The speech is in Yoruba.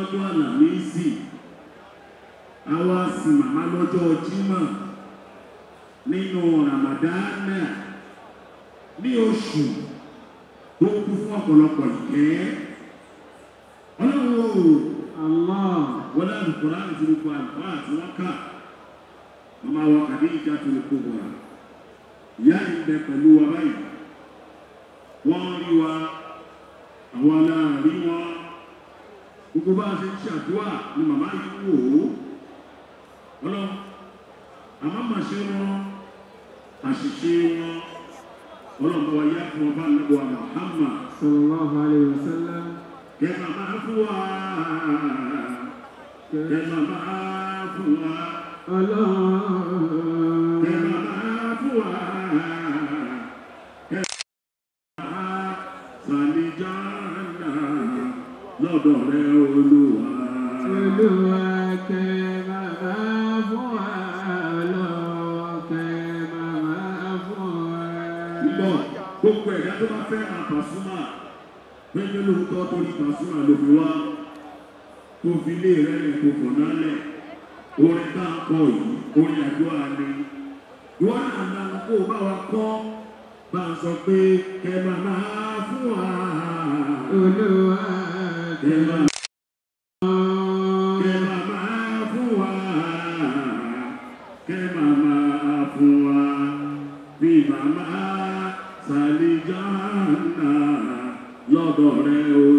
lọ́jọ́ àlàmísì àwa sì màmá lọ́jọ́ jímọ̀ nínú ramadana ní oṣù tó kú fún ọ̀pọ̀lọpọ̀ ìkẹ́ ọlọ́run o Allah. wọ́n láti kọ́ra àti gbogbo àlùfáà àti wọ́n kà ọmọ àwọn kàdé ìjà tó lè kó bọ̀rọ̀ ìyá yìí bẹ pẹ̀lú wa báyìí wọ́n rí wa àwọn aláàrí wọn gbogbo bá a ṣe ń ṣàdúrà ni màmá yìí wò ó ọlọ́run àmọ́ màṣẹ wọn àṣìṣe wọn ọlọ́run bá wa yá fún ọba nàbọ̀ Muhammad Sallallahu alayhi wa sallam. kẹ́ màmá fún wa kẹ́ màmá fún wa Allah. kẹ́ màmá fún wa kẹ́ màmá sàlìjánà lọ́dọ̀ rẹ olúwa. Olúwa kẹ́ bàbá fún wa. Ọlọ́kẹ́ bàbá fún wa. Lọ gbogbo ẹ̀dá tó bá fẹ́ máa Pasuma pẹ́ẹ́pẹ́ lóòótọ́ tó ní Pasuma ló fi wá tó fi lé rẹ̀ lẹ̀ tó fọ̀ nálẹ̀ orin tá a kọ yìí orin àdúrà ni ìwọ́n náà nana kó o bá wa kọ́ bá a sọ pé kẹ́ máa máa fún wa Olúwa kẹ́ kẹ́ máa kẹ́ máa máa fún wa kẹ́ máa máa fún wa bí màmá sàlìjánà lọ́dọ̀ rẹ̀ o.